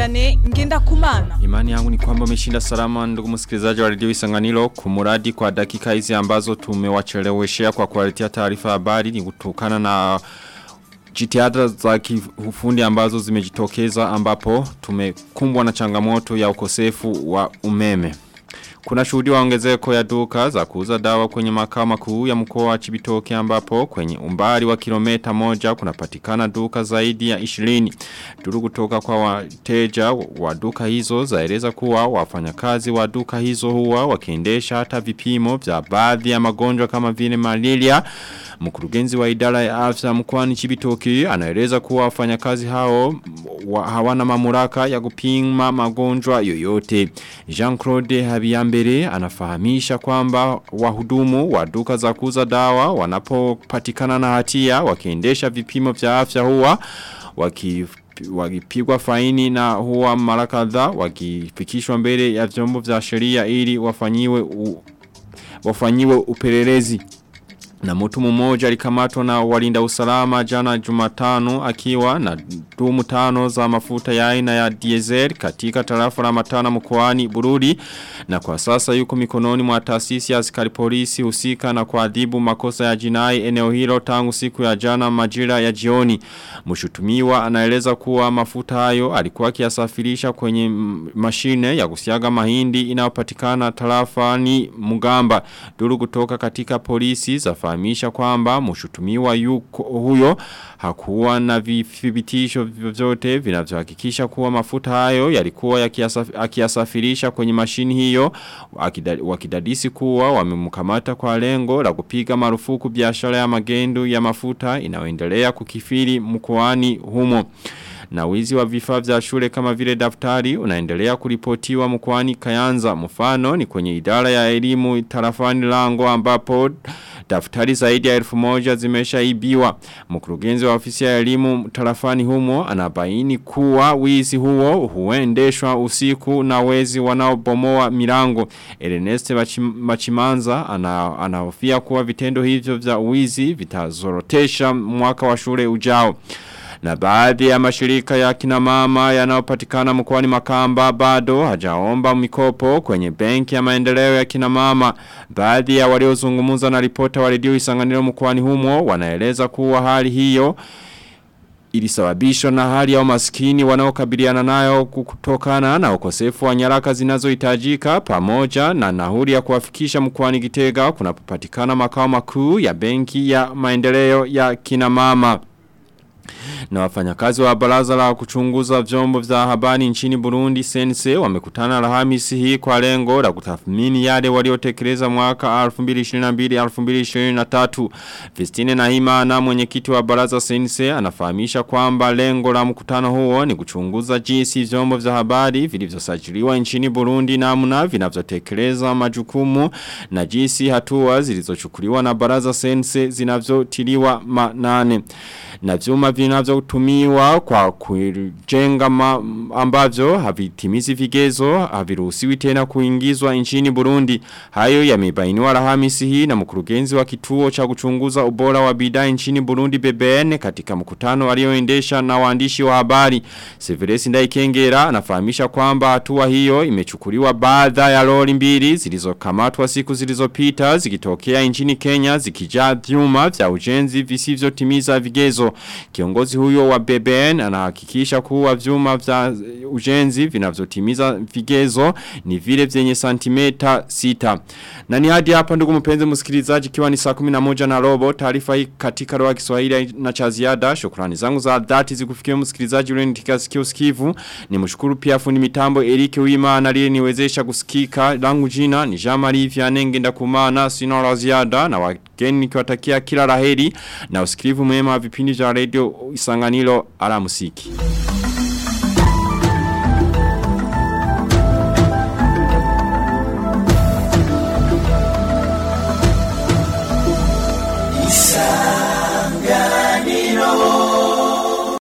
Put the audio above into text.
Vianney ngenda kumana. Imani yangu ni kwamba umeshinda salama ndugu msikilizaji wa redio Isanganiro kumuradi kwa dakika hizi ambazo tumewacheleweshea kwa kuwaletea taarifa habari ni kutokana na jitihada za kiufundi ambazo zimejitokeza ambapo tumekumbwa na changamoto ya ukosefu wa umeme. Kuna shuhudi wa ongezeko ya duka za kuuza dawa kwenye makao makuu ya mkoa wa Chibitoke ambapo kwenye umbali wa kilomita moja kunapatikana duka zaidi ya 20. Duru kutoka kwa wateja wa duka hizo zaeleza kuwa wafanyakazi wa duka hizo huwa wakiendesha hata vipimo vya baadhi ya magonjwa kama vile malaria. Mkurugenzi wa idara ya afya mkoani Chibitoke anaeleza kuwa wafanyakazi hao wa, hawana mamlaka ya kupima magonjwa yoyote. Jean-Claude Habiyambere anafahamisha kwamba wahudumu wa duka za kuuza dawa wanapopatikana na hatia wakiendesha vipimo vya afya huwa waki wakipigwa faini na huwa mara kadhaa wakifikishwa mbele ya vyombo vya sheria ili wafanyiwe u, wafanyiwe upelelezi na mtu mmoja alikamatwa na walinda usalama jana jumatano akiwa na dumu tano za mafuta ya aina ya diesel katika tarafa la matana mkoani Bururi na kwa sasa yuko mikononi mwa taasisi ya askari polisi husika na kuadhibu makosa ya jinai eneo hilo tangu siku ya jana majira ya jioni. Mshutumiwa anaeleza kuwa mafuta hayo alikuwa akiyasafirisha kwenye mashine ya kusiaga mahindi inayopatikana tarafani Mugamba. Duru kutoka katika polisi za kufahamisha kwamba mshutumiwa yuko huyo hakuwa na vithibitisho vyote vinavyohakikisha kuwa mafuta hayo yalikuwa yakiyasafirisha kwenye mashini hiyo wakidadisi kuwa wamemkamata kwa lengo la kupiga marufuku biashara ya magendo ya mafuta inayoendelea kukifiri mkoani humo na wizi wa vifaa vya shule kama vile daftari unaendelea kuripotiwa mkoani Kayanza mfano ni kwenye idara ya elimu tarafani lango ambapo daftari zaidi ya elfu moja zimeshaibiwa mkurugenzi wa ofisi ya elimu tarafani humo anabaini kuwa wizi huo huendeshwa usiku na wezi wanaobomoa milango Ernest Machimanza ana, anahofia kuwa vitendo hivyo vya wizi vitazorotesha mwaka wa shule ujao na baadhi ya mashirika ya kina mama yanayopatikana mkoani Makamba bado hajaomba mikopo kwenye benki ya maendeleo ya kina mama. Baadhi ya waliozungumza na ripota wa redio Isanganiro mkoani humo wanaeleza kuwa hali hiyo ilisababishwa na hali ya umaskini wanaokabiliana nayo kutokana na ukosefu wa nyaraka zinazohitajika pamoja na nahuri ya kuwafikisha mkoani Gitega kunapopatikana makao makuu ya benki ya maendeleo ya kina mama. Na wafanyakazi wa baraza la kuchunguza vyombo vya habari nchini Burundi sense wamekutana Alhamisi hii kwa lengo la kutathmini yale waliotekeleza mwaka 2022-2023. Vistine Nahima na mwenyekiti wa baraza sense anafahamisha kwamba lengo la mkutano huo ni kuchunguza jinsi vyombo vya habari vilivyosajiliwa nchini Burundi namna vinavyotekeleza majukumu na jinsi hatua zilizochukuliwa na baraza sense zinavyotiliwa manane na vyuma vinavyotumiwa kwa kujenga ambavyo havitimizi vigezo haviruhusiwi tena kuingizwa nchini Burundi. Hayo yamebainiwa Alhamisi hii na mkurugenzi wa kituo cha kuchunguza ubora wa bidhaa nchini Burundi BBN katika mkutano alioendesha na waandishi wa habari. Severesi Ndaikengera anafahamisha kwamba hatua hiyo imechukuliwa baada ya lori mbili zilizokamatwa siku zilizopita zikitokea nchini Kenya zikijaa vyuma vya ujenzi visivyotimiza vigezo. Kiongozi huyo wa BBN anahakikisha kuwa vyuma vya ujenzi vinavyotimiza vigezo ni vile vyenye santimeta sita. Na ni hadi hapa ndugu mpenzi msikilizaji kiwa ni saa 11 na robo taarifa hii katika roho ya Kiswahili na cha ziada. Shukrani zangu za dhati zikufikie msikilizaji ule nitika sikio sikivu. Nimshukuru pia fundi mitambo Eric Wima aliye niwezesha kusikika. Langu jina ni Jean-Marie Vianenge ndakumana sina la ziada na wageni nikiwatakia kila laheri na usikivu mwema wa vipindi vya radio Isanganiro ala musiki.